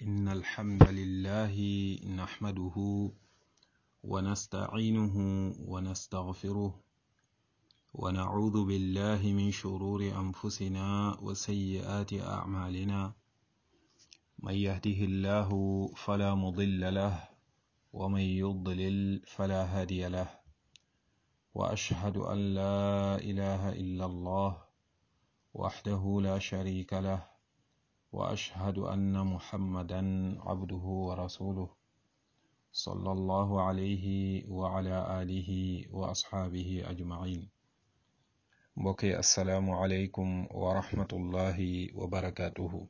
إن الحمد لله نحمده ونستعينه ونستغفره ونعوذ بالله من شرور أنفسنا وسيئات أعمالنا من يهده الله فلا مضل له ومن يضلل فلا هادي له وأشهد أن لا إله إلا الله وحده لا شريك له وأشهد أن محمدا عبده ورسوله صلى الله عليه وعلى آله وأصحابه أجمعين mbokki asalaamualeykum wa rahmatullahi wa barakaatuhu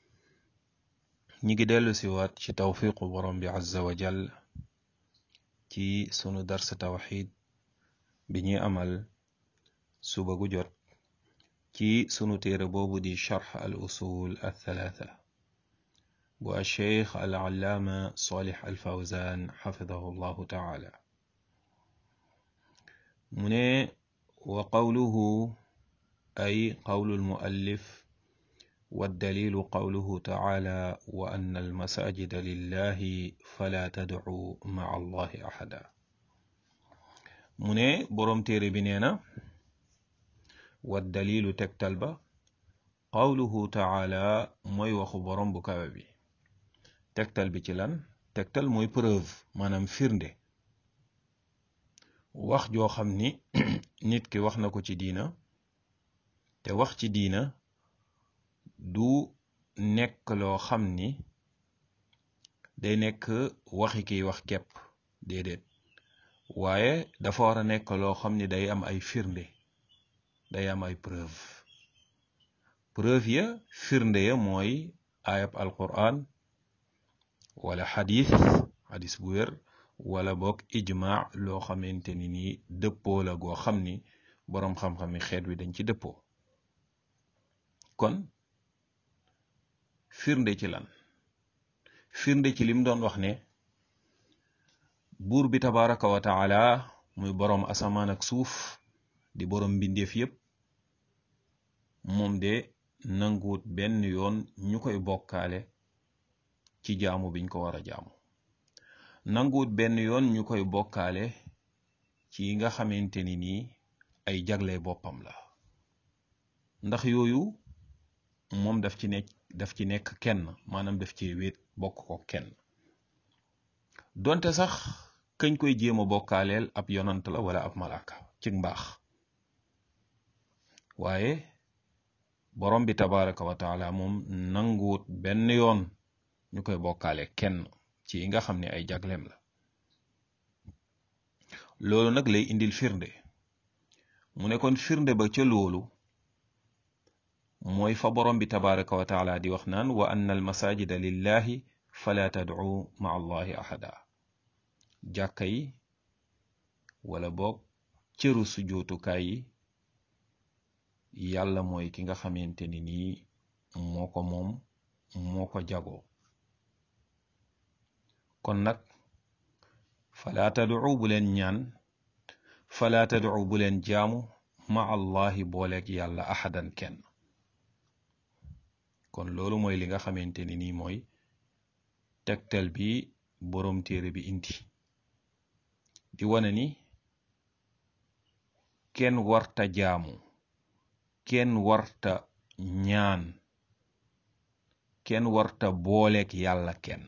ñi ngi dellu si waat ci tawfiqu borom bi azza wa jal ci sunu darsa tawxid bi ñuy amal suba gu jot ci sunu téere boobu di charx al usul althalatha bu alcheikh al allaama salih al fawzan xafidahu llahu taala mu ne wa qawluhu ay qawlu almuallif والدليل قوله تعالى وأن المساجد لله فلا تدعوا مع الله أحدا mu ne boroom téere bi nee na waddalilu tegtal ba qawluhu taala mooy waxu boroom bu kawe bi tegtal bi ci lan tegtal mooy preuve maanaam firnde wax joo xam ni nit ki wax na ko ci diina te wax ci diina du nekk loo xam ni day nekk waxi kiy wax kepp déedéet waaye dafa war a nekk loo xam ni day am ay firnde day am ay preuve preuve ya firnde ya mooy ayab alquran wala xadis xadis bu wér wala boog ijma loo xamante ni nii dëppoo la goo xam ni boroom xam-xami xeet wi dañ ci dëppoo kon firnde ci lan firnde ci lim doon wax ne buur bi tabaraka wa taala muy boroom asamaan ak suuf di boroom mbindeef yépp moom de nanguwut benn yoon ñu koy bokkaale ci jaamu biñ ko war a jaamu nanguwut benn yoon ñu koy bokkaale ci nga xamante ni nii ay jagle boppam la ndax yooyu moom daf ci nekk daf ci nekk kenn maanaam daf ci wéet bokk ko kenn donte sax kañ koy jéem a bokkaaleel ab yonant la wala ab malaaka ci mbaax waaye borom bi tabaraka wa taala moom nanguwut benn yoon ñu koy bokkaale kenn ci nga xam ne ay jagleem la loolu nag lay indil firnde mu ne kon firnde ba ca loolu mooy fa borom bi tabaraka wa taala di wax naan wa anna al masajida lillahi fala tad'u ma allahi ahada jàkka yi wala boog cëru sujootukaay yi yàlla mooy ki nga xamante ni nii moo ko moom moo ko jagoo kon nag fala tad'u bu leen ñaan fala tad'u bu leen jaamu ma allahi booleeg yàlla ahadan kenn kon loolu mooy li nga xamante ni nii mooy tegtal bi boroom téere bi indi di wane ni kenn warta jaamu kenn warta ñaan kenn warta booleeg yàlla kenn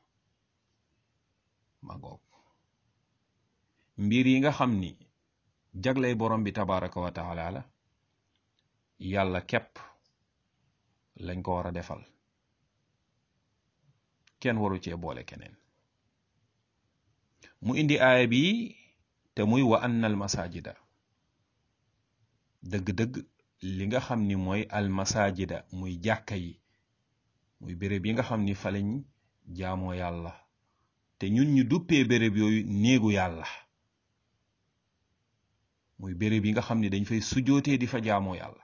ma ngoog mbir yi nga xam ni jagley borom bi tabaraka wa taala la yàlla képp lañ ko war a defal kenn waru cee boole keneen mu indi aaya bi te muy wa anna al masajida dëgg-dëgg li nga xam ni mooy al masajida muy jàkka yi muy béréb yi nga xam ni fa lañ jaamoo yàlla te ñun ñu duppee béréb yooyu néegu yàlla muy béréb yi nga xam ni dañ fay sujootee di fa jaamoo yàlla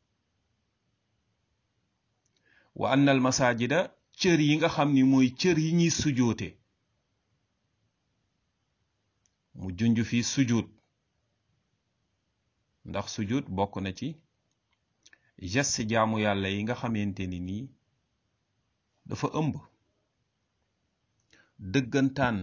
wa anna al masajida cër yi nga xam ni mooy cër yi ñuy sujoote mu junj fi sujud ndax sujud bokk na ci geste jaamu yàlla yi nga xamante ni nii dafa ëmb dëggantaan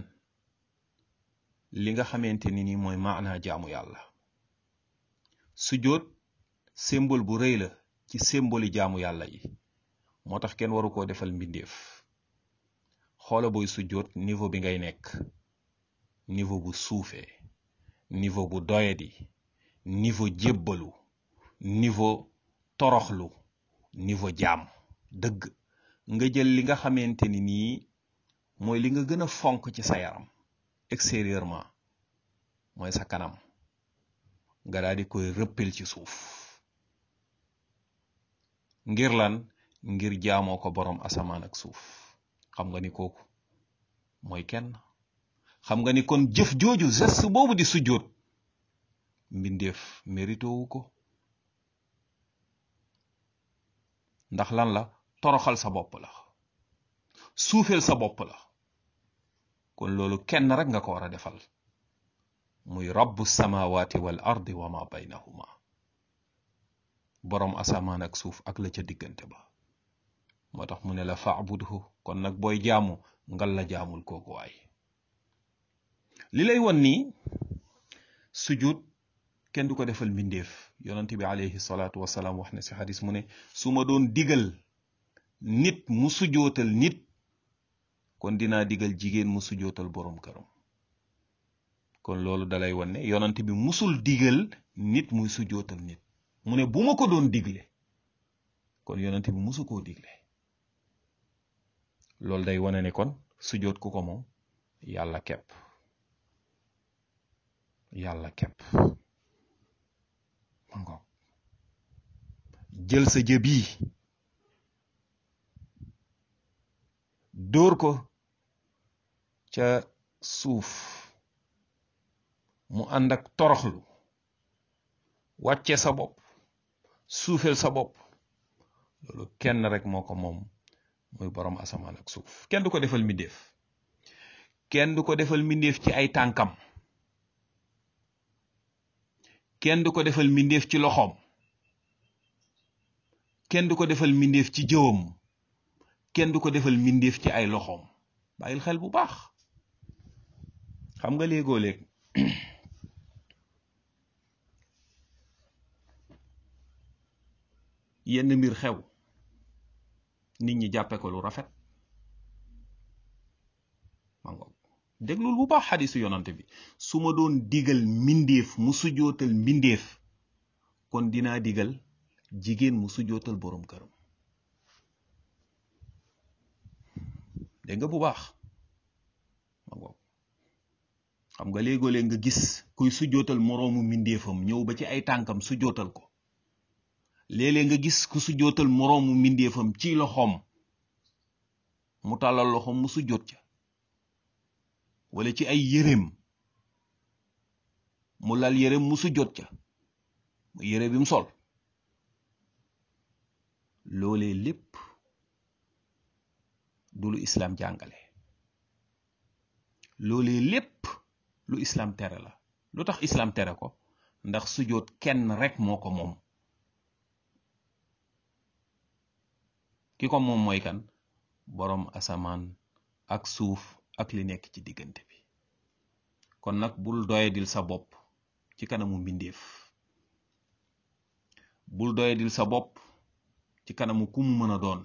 li nga xamante ni ni mooy maanaa jaamu yàlla sujjóot symbole bu rëy la ci symbole jaamu yàlla yi moo tax kenn waru koo defal mbindeef xoola booy sujjóot niveau bi ngay nekk niveau bu suufee niveau bu doyadi niveau jébbalu niveau toroxlu niveau jaam dëgg nga jël li nga xamante ni nii mooy li nga gën a fonk ci sa yaram extérieurement mooy sa kanam nga daal di koy rëppil ci suuf ngir lan ngir jaamoo ko boroom asamaan ak suuf xam nga ni kooku mooy kenn xam nga ni kon jëf jooju geste boobu di sujjóot mbindeef mérito wu ko ndax lan la toroxal sa bopp la suufeel sa bopp la kon loolu kenn rek nga ko war a defal muy rabbu samawati wal ardi wa ma baynahuma boroom asamaan ak suuf ak la ca diggante ba moo tax mu ne la faabudhu kon nag booy jaamu ngal la jaamul kooku waay li lay won nii sujud kenn du ko defal mbindeef yonent bi alayhi salaatu wasalaam wax na si xadis mu ne su ma doon digal nit mu sujootal nit kon dinaa digal jigéen mu sujootal boroom këram kon loolu dalay won ne yonent bi musul digal nit muy sujootal nit mu ne bu ma ko doon digle kon yonent bi musu koo digle loolu day wane ne kon sujoot ku ko moom yàlla kepp yàlla kepp mango jël sa jë bii dóor ko ca suuf mu ànd ak toroxlu wàcce sa bopp suufeel sa bopp loolu kenn rek moo ko moom muy boroom asamaan ak suuf kenn du ko defal mbindeef kenn du ko defal mbindeef ci ay tànkam kenn du ko defal mbindeef ci loxoom kenn du ko defal mbindeef ci jëwam kenn du ko defal mbindeef ci ay loxoom bàyyil xel bu baax xam nga léegoo léeg yenn mbir xew nit ñi jàppe ko lu rafet mango déglul bu baax xadisu yonante bi su ma doon digal mbindeef mu sujootal mbindeef kon dinaa digal jigéen mu sujootal boroom këram dégg nga bu baax mango xam nga léegoo-léeg nga gis kuy sujootal moroomu mbindeefam ñëw ba ci ay tànkam sujootal ko léeg-léeg nga gis ku sujootal moroomu mbindeefam ci loxoom mu tàllal loxoom mu sujoot ca wala ci ay yéreem mu lal yéreem mu sujjoot ca mu yére bi mu sol loolee lépp du lu islaam jàngale loolee lépp lu islaam tere la lu tax islaam tere ko ndax sujjoot kenn rek moo ko moom ki ko moom mooy kan boroom asamaan ak suuf ak li nekk ci diggante bi kon nag bul doyadil sa bopp ci kanamu mbindeef bul doyadil sa bopp ci kanamu ku mu mën a doon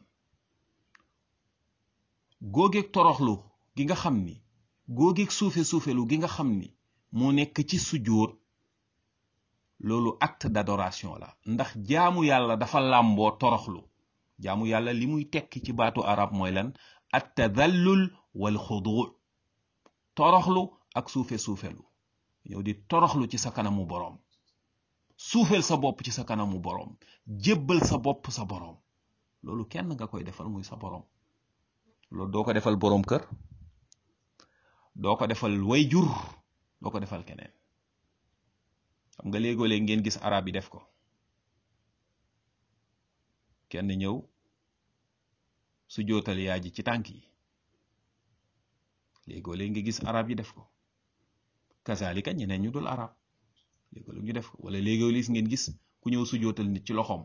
góogeeg toroxlu gi nga xam ni góogeeg suufe suufelu gi nga xam ni moo nekk ci sujjóot loolu acte d'adoration la ndax jaamu yàlla dafa làmboo toroxlu jaamu yàlla li muy tekki ci baatu arab mooy lan at tadallul wal xudu toroxlu ak suufe suufelu ñëw di toroxlu ci sa kanamu boroom suufeel sa bopp ci sa kanamu boroom jébbal sa bopp sa boroom loolu kenn nga koy defal muy sa boroom loolu doo ko defal boroom kër doo ko defal way jur doo ko defal keneen xam nga léegoo-léeg ngeen gis arab yi def ko kenn ñëw su jootal yaa ji ci tànk yi léegoo léegi nga gis arab yi def ko kazalika ñeneen ñu dul arab léegoo léegi ñu def ko wala léegoo lis ngeen gis ku ñëw su jootal nit ci loxoom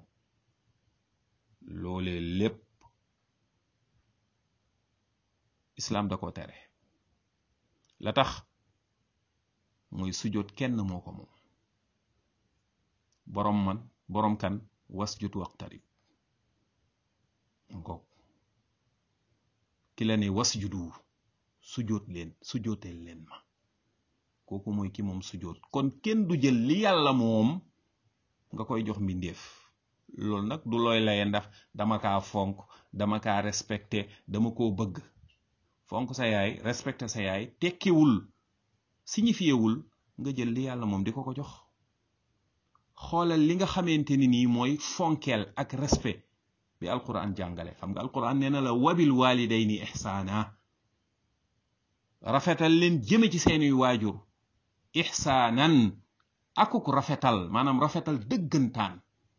loolee lépp islam da ko tere la tax mooy sujjóot kenn moo ko moom boroom man boroom kan wasjud waqtarib ngoog ki la ne wasjudu sujjóot leen sujjóoteel leen ma kooku mooy ki moom sujjóot kon kenn du jël li yàlla moom nga koy jox mbindeef loolu nag du looy laye ndax dama kaa fonk dama kaa respecté dama koo bëgg fonk sa yaay respecté sa yaay tekkiwul signifiewul nga jël li yàlla moom di ko ko jox xoolal li nga xamante ni nii mooy fonkeel ak respect bi alquran jàngale xam nga alquran nee na la wabil walidayni ihsaana rafetal leen jëme ci seeni waajur ihsaanan akuk rafetal maanaam rafetal dëggantaan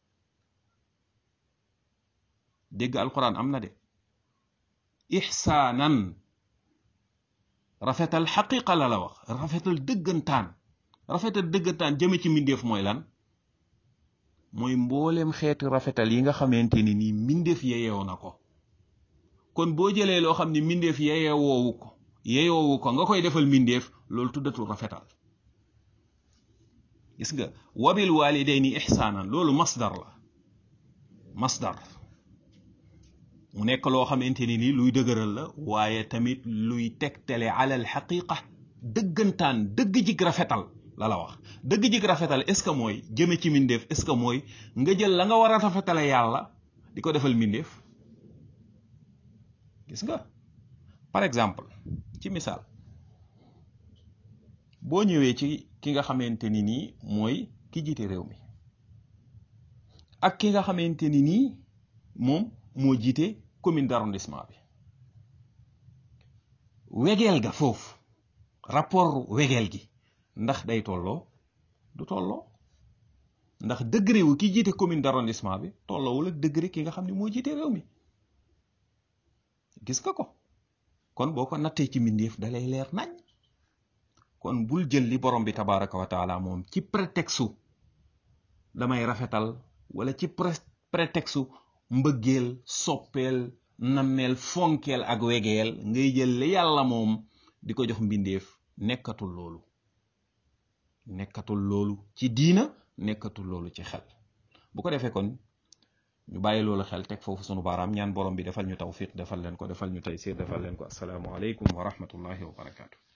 dégg alquran am na de ihsaanan rafetal xaqiqa la la wax rafetal dëggantaan rafetal dëggantaan jëme ci mbindeef mooy lan mooy mbooleem xeetu rafetal yi nga xamante ni nii mbindeef yeyew na ko kon boo jëlee loo xam ni mbindeef yeyewoowu ko yeyoowu ko nga koy defal mbindeef loolu tuddatul rafetal gis nga wabil walidayni ihsaanan loolu masdar la masdar mu nekk loo xamante ni nii luy dëgëral la waaye tamit luy tegtale alal xaqiqa dëggantaan dëgg jig rafetal la la wax dëgg jig rafetal est ce que mooy jëme ci mbindeef est ce que mooy nga jël la nga war a rafetale yàlla di ko defal mbindeef gis nga par exemple ci misaal boo ñëwee ci ki nga xamante ni nii mooy ki jiite réew mi ak ki nga xamante ni nii moom moo jiite commune d'arrondissement bi wegeel ga foofu rapport wegeel gi ndax day tolloo du tolloo ndax degré wu ki jiite commune d'arrondissement bi tolloowul ak degré ki nga xam ne moo jiite réew mi gis nga ko kon boo ko nattee ci mbindeef dalay leer nañ kon bul jël li borom bi tabaraka wa taala moom ci prétexte damay rafetal wala ci prétexte mbëggeel soppeel nammeel fonkeel ak wegeel ngay jël li yàlla moom di ko jox mbindeef nekkatul loolu nekkatul loolu ci diina nekkatul loolu ci xel bu ko defee kon ñu bàyyi loolu xel teg foofu sunu baaraam ñaan borom bi defal ñu tawfiq defal leen ko defal ñu taysir defal leen ko asalaamu aleykum wa rahmatullahi wa barakaatu